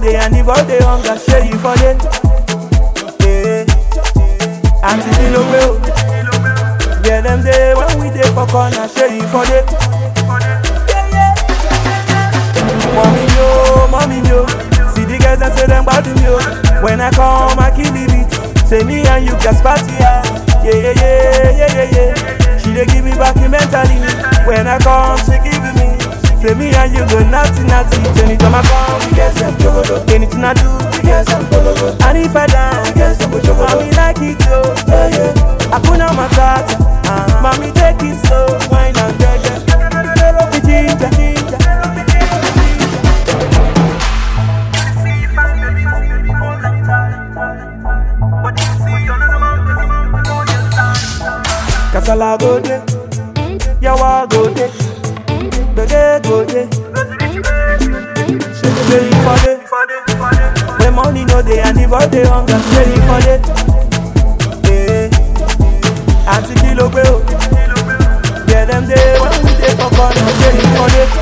dey and the boy dey hunger, shey you for dey. Yeah. Aunty kilo pe o. Yeah, them dey when we dey for corner, shey you for dey. Mommy yo, mommy yo. See the girls that say them bad me yo. When I come, I kill the beat. Say me and you just party yeah. Yeah, yeah, yeah, yeah, yeah, yeah. She dey give me back in mentally. When I come, she give me. Say me and you go naughty, naughty. Anytime I come, we get some jogodo. Anything I do, we get some bologo. And if I dance, we get some jogodo. Mommy like it yo, yeah, yeah. I put on my tat. Uh, mommy take it slow, wine and gege. Me ginger, ginger. Kasala go dey, yawa go dey, gbege go dey. Shey you for dey, when money no dey and the boy dey hunger, shey you for dey. Yeah. Aunty kilo pe o, yeah them dey when we dey for corner, shey you for dey.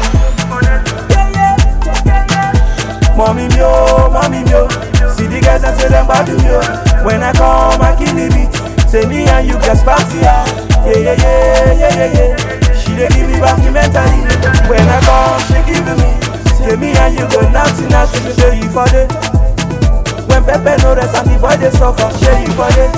Mommy mi o, mommy mi o, see the guys that say them bad me o. When I come, I kill the beat. Say me and you just party yeah, yeah, yeah, yeah, yeah, yeah, yeah. She dey give me back mentally. When I come, she give me. Say me and you go naughty, naughty, shey you for dey. When Pepe no rest and the boy dey suffer, shey you for dey.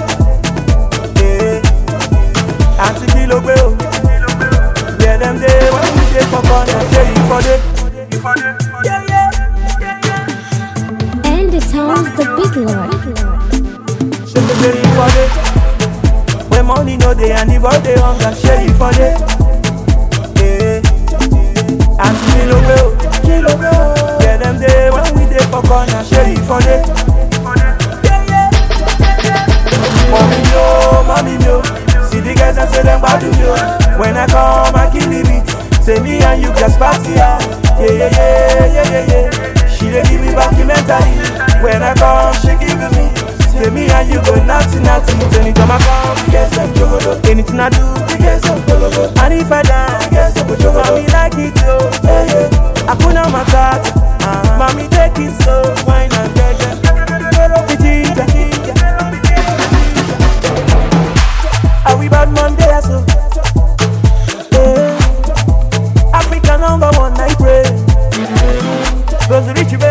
Yeah. Aunty kilo pe o, yeah them dey when we dey for corner, shey you for dey. Yeah, yeah, yeah, yeah. And the town's the big lord. Shey shey you for dey. When money no dey and the boy dey hunger, shey you for dey. Yeah. Aunty kilo pe o, kilo pe o. Yeah them dey when we dey for corner, shey you for dey. Yeah, yeah. Mommy mi o, mommy mi o. See the guys that say them bad me o. When I come, I kill the beat. Say me and you just party yeah, yeah, yeah, yeah, yeah, yeah, yeah. She dey give me back mentally. When I come, she give me. Say me and you go naughty, naughty. Anytime I come, we get some jogodo. Anything I do, we get some bologo. And if I dance, we get some jogodo. Mommy like it yo, yeah, yeah. I put on my tat. Uh, mommy take it slow, wine and gege. Me ginger, ginger. Are we bad Monday or so? Yeah. Africa number one, I pray. Goes the rich